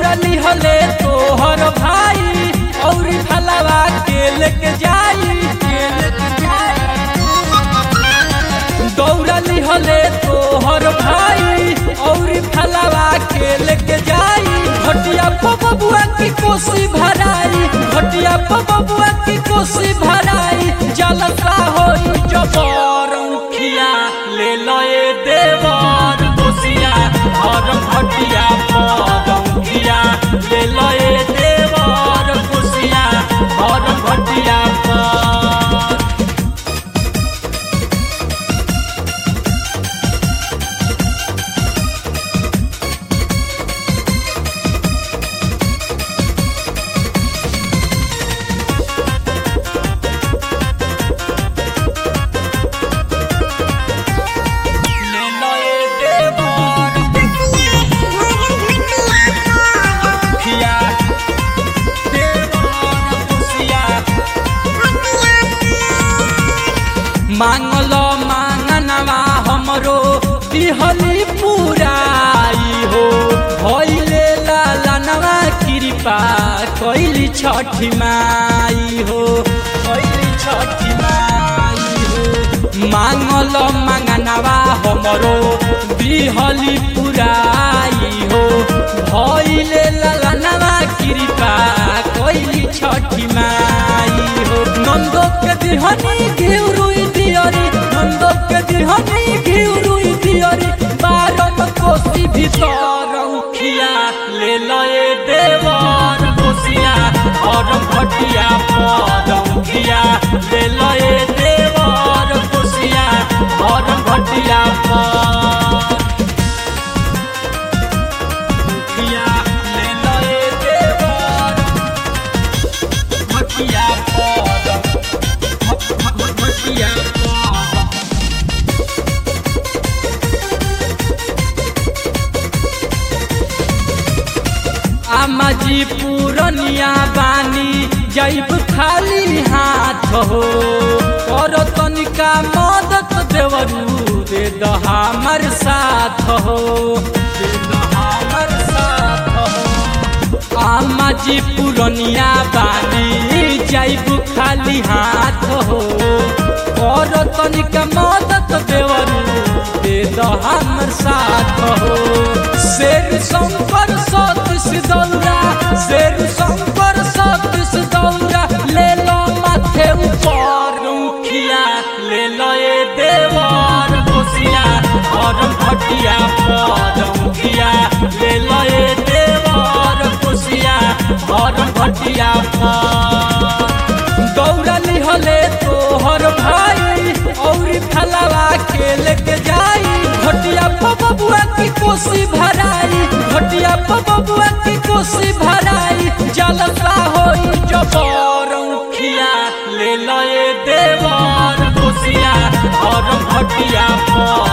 दौड़ली हले तोहर भाई और फलवा के लेके जाई के लेके जाई दौड़ली हले तोहर भाई और फलवा के लेके जाई घटिया बबुआ की कोसी भराई घटिया बबुआ की कोसी भराई जलसा होई जबर उखिया ले लए देवर कोसिया और घटिया पर उखिया ले लए देवर कोसिया और घटिया पर ले लए देवर उखिया देवर कोसिया मांगल मांगनवा हमरो दिहली पुराई हो भइले लालनवा कृपा कैली छठी माई हो कैली छठी माई हो मांगल मांगनवा हमरो दिहली पुराई हो भइले लालनवा कृपा कैली छठी माई हो नंदो के दिहनी घिउरुई दियरी नंदो के दिहनी घिउरुई दियरी बारम कोसी भीतर उखिया ले लए देवर कोसिया और घटिया पर उखिया ले लए देवर कोसिया और घटिया पर उखिया ले लए देवर घटिया पर घटिया पर आमाजी पूरनिया बानी जैब खाली हाथ हो कर तनिका मदद देवरू दे द हमर साथ हो दे द हमर साथ हो आमाजी पूरनिया बानी जैब खाली हाथ हो कर तनिका मदद देवरू दे द हमर साथ हो शेर शंकर सतीश दौरा शेर शंकर सतीश दौरा ले लो माथे ऊपर उखिया ले लो ये देवर कोसिया और घटिया पर उखिया ले लो ये देवर कोसिया और घटिया पर दौड़ली हले तोहर भाई और फलवा के लेके जाई घटिया बबुआ की कोसी भराई घटिया बबुआ की कोसी भराई जलसा होई जबर उखिया ले लए देवर कोसिया और घटिया पर